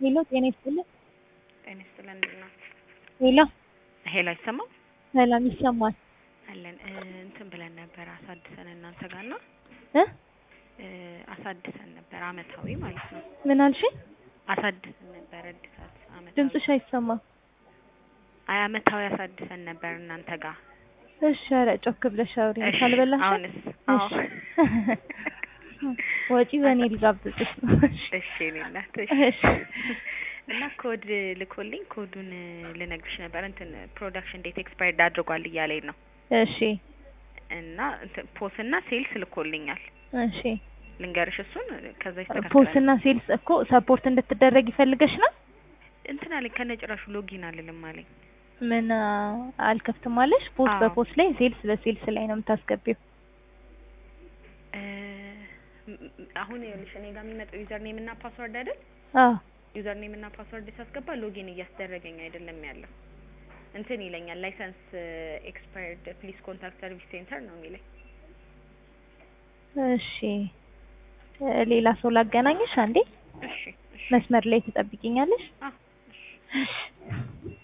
ሄሎ ጤና ይስጥልኝ። ጤና ይስጥልን እንዴት ነው? ሄሎ ሄሎ አይሰማም? ሰላም ይሰማል አለን እ እንትን ብለን ነበር አሳድሰን እናንተ ጋር እና እ እ አሳድሰን ነበር አመታዊ ማለት ነው። ምን አልሽኝ? አሳድሰን ነበር እድሳት አመታዊ ድምፅሽ አይሰማም። አይ አመታዊ አሳድሰን ነበር እናንተ ጋር። እሺ ኧረ ጮክ ብለሽ አውሪ። እሺ፣ ካልበላሽ አሁንስ? አዎ ወጪ በእኔ ልጋብዝሽ ነው። እሺ የእኔ እናት እሺ እሺ። እና ኮድ ልኮልኝ ኮዱን ልነግርሽ ነበር እንትን ፕሮዳክሽን ዴት ኤክስፓየርድ አድርጓል እያለኝ ነው እሺ እና እንትን ፖስ እና ሴልስ ልኮልኛል። እሺ ልንገርሽ እሱን ከዛ ይስተካከላል። ፖስት እና ሴልስ እኮ ሰፖርት እንድትደረግ ይፈልገሽ ነው? እንትን አለኝ ከነጭራሹ ሎጊን አልልም አለኝ። ምን አ፣ አልከፍትም አለሽ? ፖስት አዎ። በፖስት ላይ ሴልስ በሴልስ ላይ ነው የምታስገቢው። እ ም- ም- አሁን ይኸውልሽ እኔ ጋር የሚመጣው ዩዘር ኔም እና ፓስወርድ አይደል? አዎ ዩዘር ኔም እና ፓስወርድ ሳስገባ ሎጊን እያስደረገኝ አይደለም ያለው። እንትን ይለኛል ላይሰንስ ኤክስፓየርድ ፕሊዝ ኮንታክት ሰርቪስ ሴንተር ነው የሚለኝ። እሺ እ፣ ሌላ ሰው ላገናኝሽ አንዴ እሺ እሺ መስመር ላይ ትጠብቂኛለሽ? አ እሺ